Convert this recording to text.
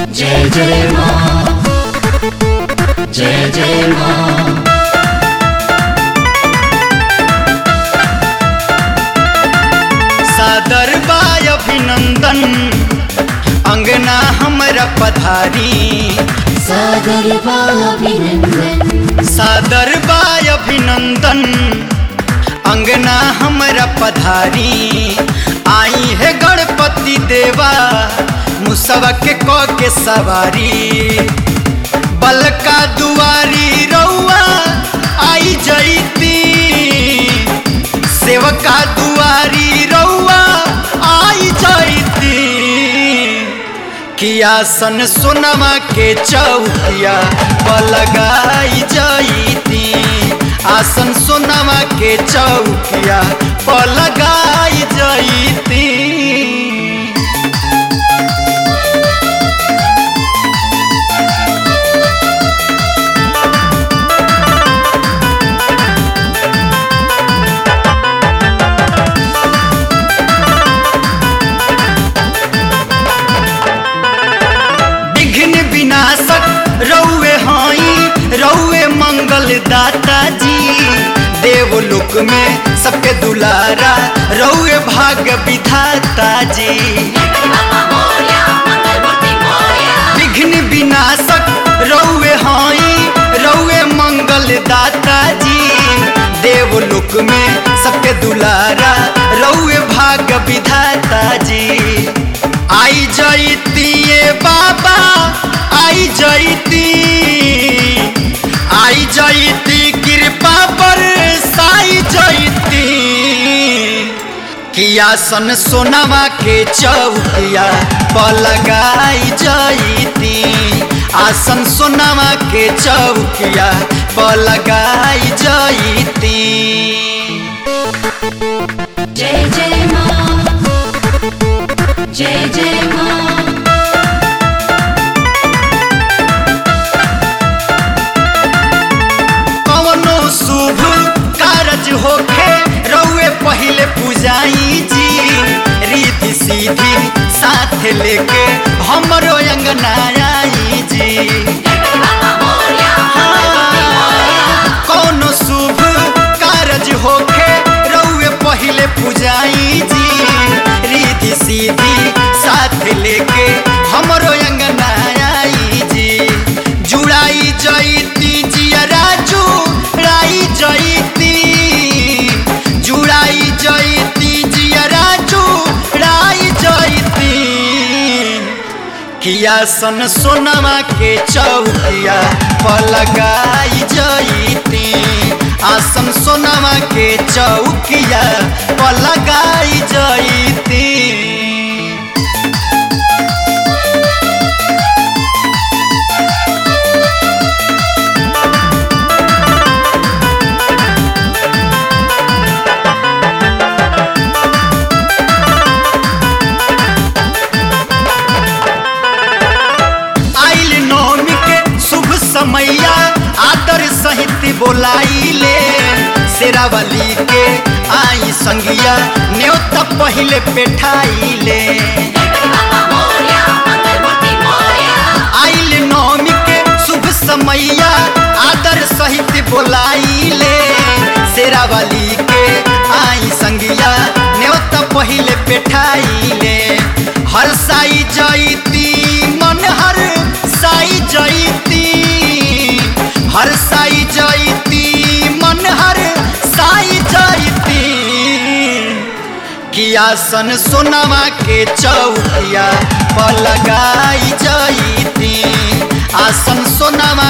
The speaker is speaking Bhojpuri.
जय जय माँ जय जय माँ सादर बाय अभिनंदन अंगना हमरा पधारी सागर अभिनंदन सादर बाय अभिनंदन अंगना हमरा पधारी आई है गणपति देवा मुसवा के क के सवारी बलका दुआरी रउआ आई जईती सेवका दुआरी रउआ आई जईती किया सन सोनमा के चौकिया पलगाई जईती आसन सोनमा के चौकिया पलगाई जईती विघ्न विनाशक रौवे हाई रौवे मंगल दाता जी देवलोक में सबके दुलारा रौवे भाग्य विधाता जी विघ्न विनाशक रौवे हाई रौवे मंगल दाता जी देवलोक में सबके दुलारा रौवे भाग्य विधाता जी आई जईती ये बाबा आई जईती आई जईती कृपा पर साई जईती किया सन सोनावा के चौकिया पलगाई जईती आसन सोनावा के चौकिया पलगाई जईती जय जय माँ जय जय माँ कवनो शुभ कारज होखे रउए पहिले पूजाई जी रीति सीधी साथ लेके हमरो अंगना आई जी कौनो शुभ कारज होखे रउए पहिले पूजाई जी रीति सीधी साथ लेके हमरो अंगना आई जी जुड़ाई जईती जियरा जुड़ाई जईती जुड़ाई जईती जियरा जुड़ाई जईती किया सन सोनमा के चौकिया पलगाई जईती आसन सोनमा के चौकिया पलगाई जईती आइल नौमी के शुभ समैया आदर सहित बोलाइले शेरावली के आई संगिया न्योता पहिले पेठाइले आइल नौमी के शुभ समैया आदर सहित बोलाइले शेरावली के आई संगिया न्योता पहिले पेठाइले हर साई जईती मन हर साई जईती हर साई जईती मन हर साई जईती किया सन सोनावा के चौकिया पलगाई जईती आसन सोनावा